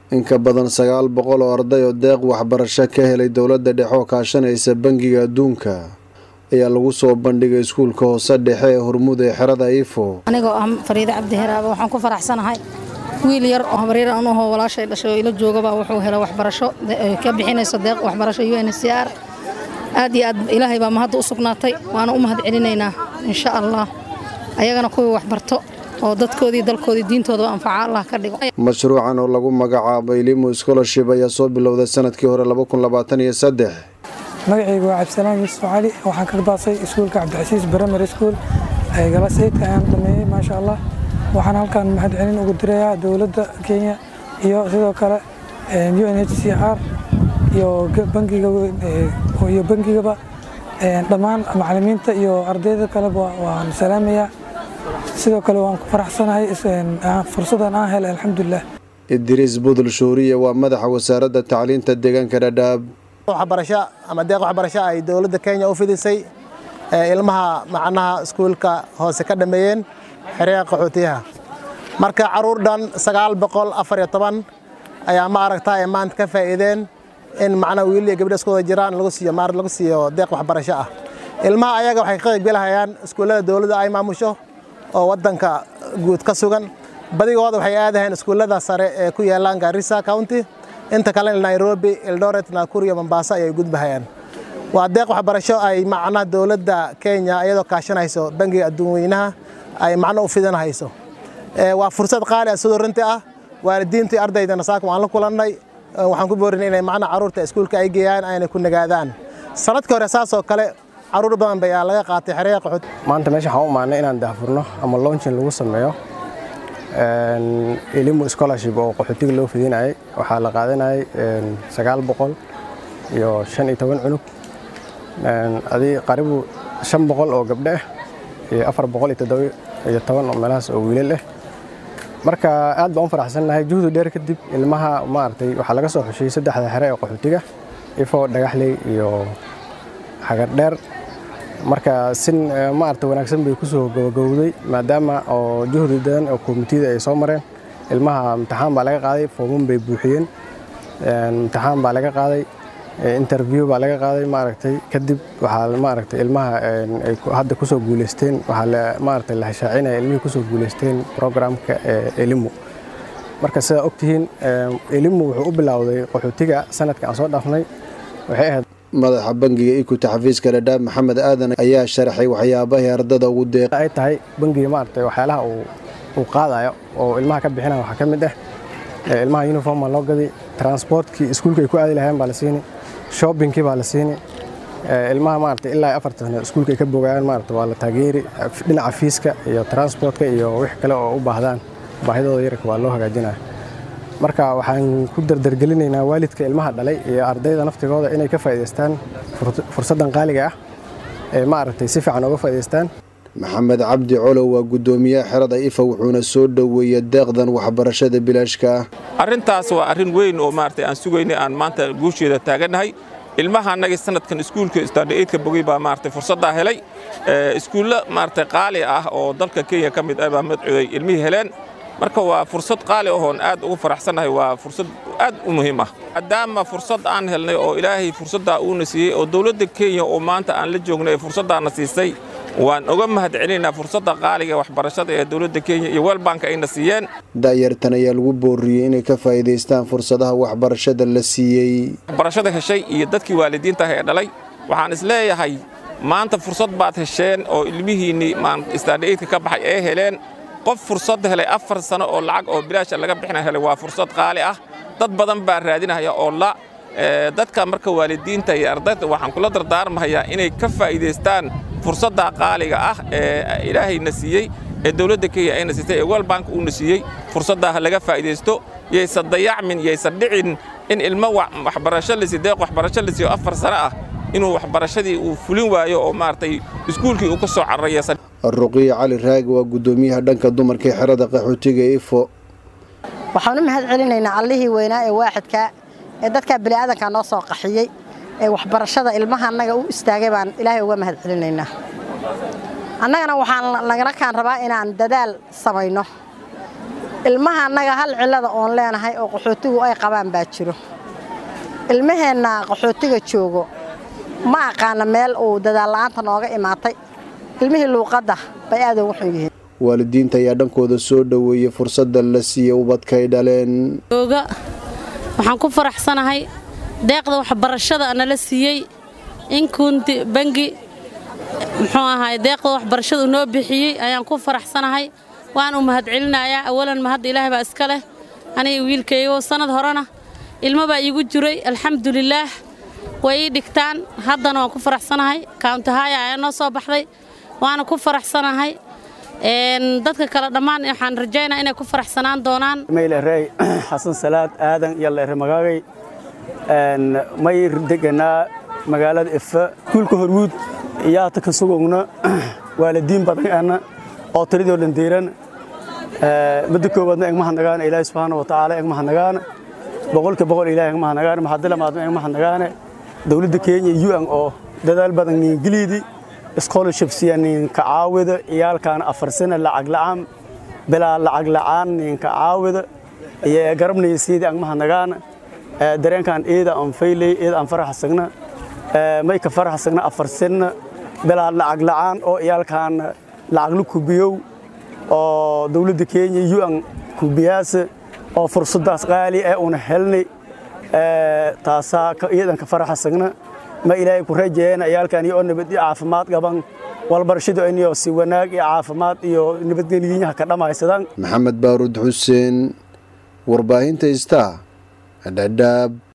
in ka badan sagaal boqol oo arday oo deeq waxbarasho ka helay dowladda dhexe oo kaashanaysa bangiga adduunka ayaa lagu soo bandhigay iskuulka hoose dhexe ee hormuud ee xerada ifo anigoo ah fariide cabdi heraaba waxaan ku faraxsanahay wiil yar oo habaryar aan uhoo walaashay dhashay oo ila joogaba wuxuu helay waxbarasho ka bixinayso deeq waxbarasho u n c r aad iyo aad ilaahay baa mahadda u sugnaatay waana u mahad celinaynaa insha allah ayagana kuwii waxbarto oo dadkoodii dalkoodii diintoodaba anfaca allah ka dhigo mashruucan oo lagu magacaabo ilimu scholarship ayaa soo bilowday sanadkii hore magacaygu waa cabdisalaan yuusuf cali waxaan ka baasay iskuulka cabdicasiis brimary school galasaydka ayaan dhameeyey maasha allah waxaan halkan mahad celin ugu dirayaa dowladda kenya iyo sidoo kale u n h c r iyo bangigaba dhammaan macalimiinta iyo ardayda kaleba waan salaamayaa sidoo kale waan ku faraxsanahay fursadan aan helay alxamdulilah idriis budul shuuriye waa madaxa wasaaradda tacliinta deegaanka dhadhaab waxbarasho ama deeq waxbarasho ay dowladda kenya u fidisay ilmaha macnaha iskuulka hoose ka dhameeyeen xeryaha qaxootiyaha marka caruur dhan sagaal boqol afar iyo toban ayaa ma aragtaa ay maanta ka faa'iideen in macnaha wiil iyo gabdho isku wada jiraan lagu siiyo maar lagu siiyo deeq waxbarasho ah ilmaha ayaga waxay ka qaybgelahayaan iskuullada dowladda ay maamusho oo waddanka guud ka sugan badigooda waxay aadahayeen iskuullada sare ee ku yaalaan Garissa County inta kale Nairobi Eldoret Nakuru iyo Mombasa ayay gudbahayaan waa deeq waxbarasho ay macnaha dowladda Kenya iyadoo kaashanayso bangiga adduunweynaha ay macno u fidanayso waa fursad qaali ah sidoo runtii ah waalidiinta iyo ardaydana saaka waan la kulannay waxaan ku boorinay inay macnaha carruurta iskuulka ay geeyaan ayna ku nagaadaan sanadkii hore saas oo kale caruur badan baa laga qaatay xeryaha qaxooti maanta meesha waxaan u maannay inaan daahfurno ama launching lagu sameeyo elimu scholarship oo qaxootiga loo fidinayay waxaa la qaadanayay sagaal boqol iyo shan iyo toban cunug adii qaribu shan boqol oo gabdho ah iyo afar boqol iyo toddoba iyo toban oo meelahaas oo wiilal ah marka aad baan u faraxsannahay juhdi dheer kadib ilmaha maaragtay waxaa laga soo xushiyey saddexda xere ee qaxootiga ifo dhagaxley iyo xagardheer marka si maarata wanaagsan bay kusoo gabagowday maadaama oo juhdi badan oo komitida ay soo mareen ilmaha imtixaan baa laga qaaday fooman bay buuxiyeen imtixaan baa laga qaaday interview baa laga qaaday maaragtay kadib waxaa maaragtay ilmaha ay hadda kusoo guuleysteen waxaa maaragtay la hashaacinaya ilmihii kusoo guuleysteen programka elimu marka sidaa ogtihiin elimu wuxuu u bilowday qaxootiga sanadka aan soo dhaafnay waxay ahayd madaxa bangiga ikuta xafiiska dhadhaab maxamed aadan ayaa sharaxay waxyaabahii ardada ugu deeq ay tahay bangiga maaragtay waxyaalaha uu qaadayo oo ilmaha ka bixinaya waxaa ka mid ah ilmaha uniform baa loo gaday transportkii iskuulka ay ku aadi lahayeen baa la siini shoppingkii baa la siini ilmaha maaragtay ilaa afarta sano iskuulka ay ka bogayaan maaragtay waa la taageeri dhinaca fiiska iyo transportka iyo wix kale oo u baahdaan baahidooda yarka waa loo hagaajinaya marka waxaan ku dardargelinaynaa waalidka ilmaha dhalay iyo ardayda naftigooda inay ka faa'iidaystaan fursaddan qaaliga ah ee maaragtay si fiican uga faa'iidaystaan maxamed cabdi colow waa guddoomiyaha xerada ifa wuxuuna soo dhoweeyey deeqdan waxbarashada bilaashka ah arrintaas waa arrin weyn oo maaragtay aan sugaynay aan maanta guusheeda taagannahay ilmaha annagii sanadkan iskuulka standaidka bogey baa maaragtay fursaddaa helay iskuulla maaragtay qaali ah oo dalka kenya ka mid ah baa madcuday ilmihii heleen marka waa fursad qaali ahoon aad ugu faraxsannahay waa fursad aad u muhiim ah maadaama fursad aan helnay oo ilaahay fursaddaa uuna siiyey oo dowladda kenya oo maanta aan la joognay ee fursaddaana siisay waan uga mahad celinaynaa fursadda qaaliga waxbarashada ee dowladda kenya iyo welbank ayna siiyeen da'yartan ayaa lagu booriyey inay ka faa'iidaystaan fursadaha waxbarashada la siiyey waxbarashada heshay iyo dadkii waalidiinta ah ee dhalay waxaan isleeyahay maanta fursad baad hesheen oo ilmihiinnii standaidka ka baxay ee heleen qof fursad helay afar sano oo lacag oo bilaasha laga bixina helay waa fursad qaali ah dad badan baa raadinaya oo la dadka marka waalidiinta iyo ardayda waxaan kula dardaarmahayaa inay ka faa'iidaystaan fursadda qaaliga ah ee ilaahayna siiyey ee dowladda kenya ayna siisay ee welbank uuna siiyey fursaddaa ha laga faa'iidaysto yaysan dayacmin yaysan dhicin in ilmo waxbarasho lasi deeq waxbarasho la siiyo afar sano ah inuu waxbarashadii uu fulin waayo oo maaragtay iskuulkii uu ka soo cararaysan ruqiya cali raagi waa guddoomiyaha dhanka dumarka ee xerada qaxootiga ifo waxaan u mahad celinaynaa allihii weynaa ee waaxidka ee dadkaa bini'aadanka noo soo qaxiyey ee waxbarashada ilmaha annaga u istaagay baan ilaahay uga mahad celinaynaa annagana waxaan lagana kaan rabaa inaan dadaal samayno ilmaha annaga hal cillada oon leenahay oo qaxootigu ay qabaan baa jiro ilmaheenna qaxootiga joogo ma aqaana meel uu dadaalla'aanta nooga imaatay ilmihii luuqadda bay aad ugu xun yihiin waalidiinta ayaa dhankooda soo dhoweeyey fursadda la siiyey ubadkay dhaleen ooga waxaan ku faraxsanahay deeqda waxbarashada nala siiyey in kunti bangi muxuu ahaay deeqda waxbarashada noo bixiyey ayaan ku faraxsanahay waan u mahadcelinayaa awalan mahadda ilaahay baa iska leh aniga wiilkaygo sannad horena ilmo baa iigu jiray alxamdulilaah way ii dhigtaan haddana waan ku faraxsanahay kauntahaaya ayaa noo soo baxday waana ku faraxsanahay dadka kale dhammaan waxaan rajaynaa inay ku faraxsanaan doonaan maylerey xasan salaad aadan iyo leere magaagay may deganaa magaalada ifa kuulka hormuud iyaata ka sugogna waalidiin badan ana oo tiradoo dhandiiran midda koowaadna egmahadnagaane ilaahi subxaana wa tacaala egmahadnagaane boqolka boqol ilahi egmahadnagaane maxadilamaadna egmahadnagaane dowladda kenya iyo un oo dadaal badan niingiliidi scholarship siya ninka caawida iyaalkaana afar sana lacag la'aan bilaa lacag la'aan ninka caawida iyo garabnaysiidi agmahadnagaana dareenkan eeda aan faylay eeda aan faraxsagna may ka faraxsagna afar sana bilaa lacag la'aan oo iyaalkaana lacaglu kubiyow oo dowladda kenya un kubiyaasa oo fursaddaas qaali ee una helnay taasaa iyadan ka faraxsagna ma ilaahay ku rajeeyeen ayaalkan iyo nabad iyo caafimaad qaban walbarashadu inyo si wanaag iyo caafimaad iyo nabadgelyaha ka dhammaysadaan maxamed baaruud xuseen warbaahinta istaa dhadhaab